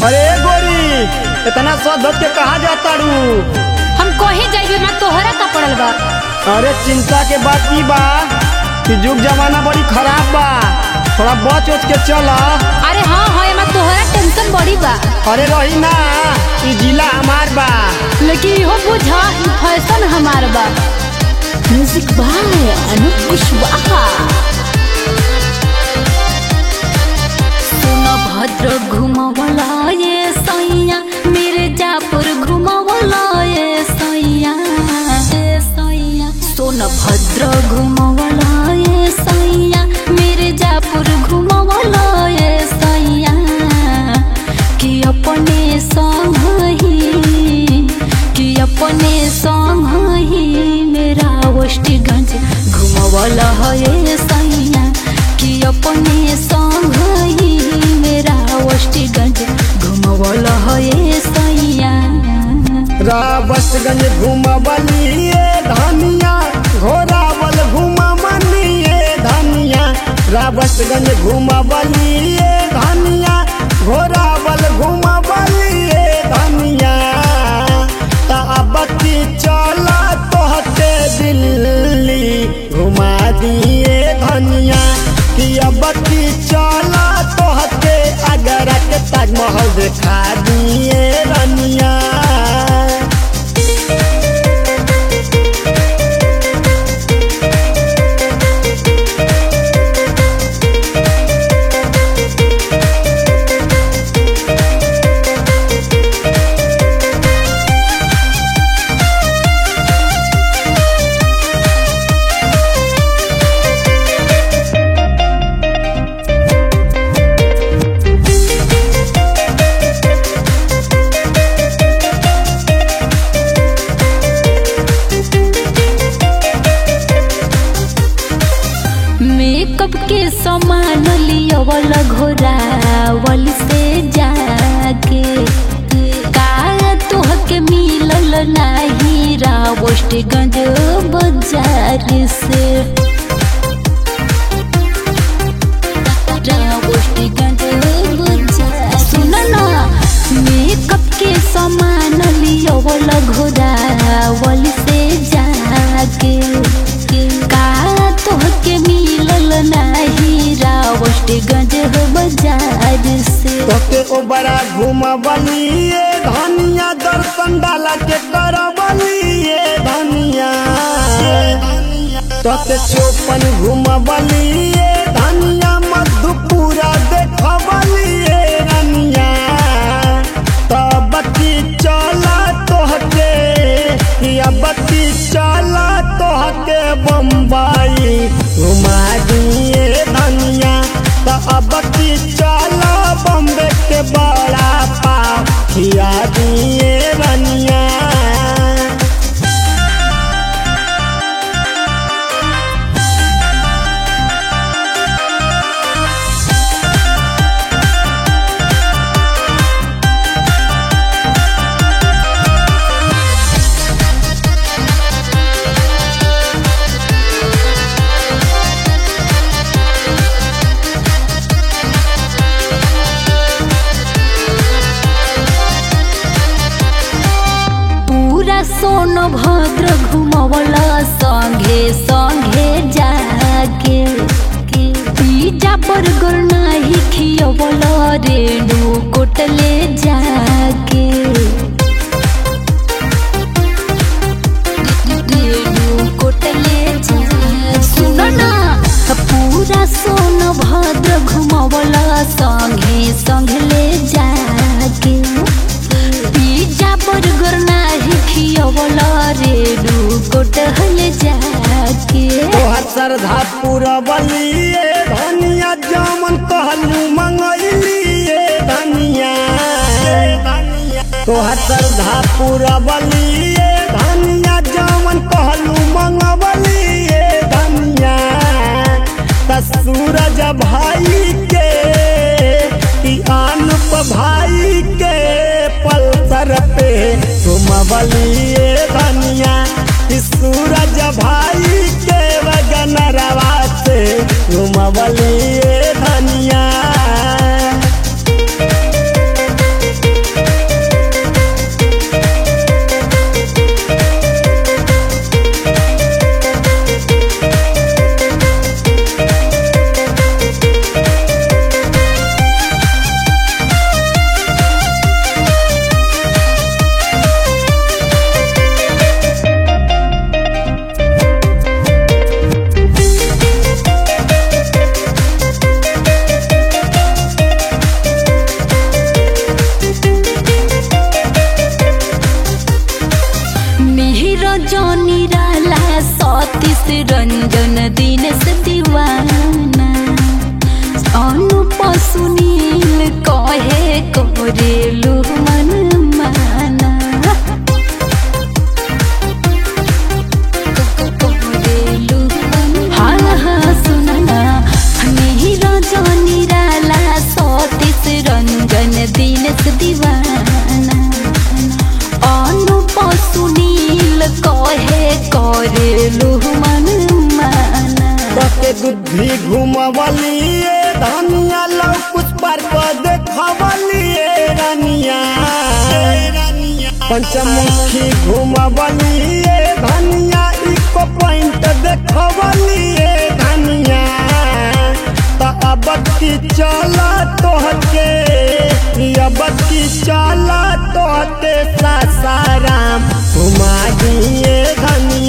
अरे गोरी इतना सद के कहा जाता रू हम कहीं जाइबे मैं तोहरा का पड़ल बा अरे चिंता के बात की बा कि युग जमाना बड़ी खराब बा थोड़ा बच उच के चल अरे हाँ हाँ एमा तोहरा टेंशन बड़ी बा अरे रही ना ई जिला हमार बा लेकिन इहो बुझा ई फैशन हमार बा म्यूजिक बाय अनूप कुशवाहा सुनो भद्र घुमवला ये सैया मेरे जापुर घुमवला ये सैया ये सैया सोन भद्र घुमवला ये सैया मेरे जापुर घुमवला ये सैया कि अपने संग ही कि अपने संग ही मेरा वष्टिगंज घुमवला है ये सैया कि अपने संग ही मेरा वष्टिगंज घुमवला है ये सैया रावतगंज घुमबलिए धनिया घोरावल घुमबलिए धनिया रावतगंज घुमबलिए धनिया घोरावल घुमबलिए धनिया ता अब की चला तोहते दिल्ली घुमा दिए धनिया कि अब की चला तोहते अगर के ताजमहल देखा दिए रनिया मेकअप के सामान लियवल घोरावल से जाके का तोहके मिलल नाही रावष्टगंज बाजार से रावष्टगंज बाजार सुन ना मेकअप के सामान लियवल घोरावल से जाके का तोहके मिलल नाही रावष्टगंज बाजार से तोके ओ बड़ा घुमबलिए धनिया दर्शन डाला के करबलिए धनिया तोके चौपन घुमबलिए धनिया मधुपुरा देखबलिए रनिया तब की चला तोहके अब की चला तोहके बम्बई घुमा दिए धनिया तो अब की चला बम्बे के बड़ा पाव खिया दिए रनिया पूरा सोनभद्र घुमवला संगे संगे जाके पिज्जा बर्गर नाही खियवला रेणु कोटले जाके रेणु कोटले जाके सुन ना पूरा सोनभद्र घुमवला संगे संगले जाके पिज्जा बर्गर नाही खियवला रेडू कोटहल जाके तोहर श्रद्धा पूरा बलिए धनिया जामन कहलू मंगलिए धनिया तोहर श्रद्धा पूरा बलिए धनिया जामन कहलू मंगबलिए धनिया त सूरज भाई के ई अनुप भाई के पल्सर पे घुमबलिए धनिया ई सूरज भाई के वगनरवा से घुमबलिए धनिया दिनेश दीवाना अनुप सुनील कहे करेलू मन माना के बुद्धि घुमवलिए धनिया लव कुछ पर को देखवलिए रानिया पंचमुखी घुमवलिए धनिया इको पॉइंट देखवलिए धनिया त अब की चला तोहके अब की चला तोहके सासाराम घुमा दिए धनिया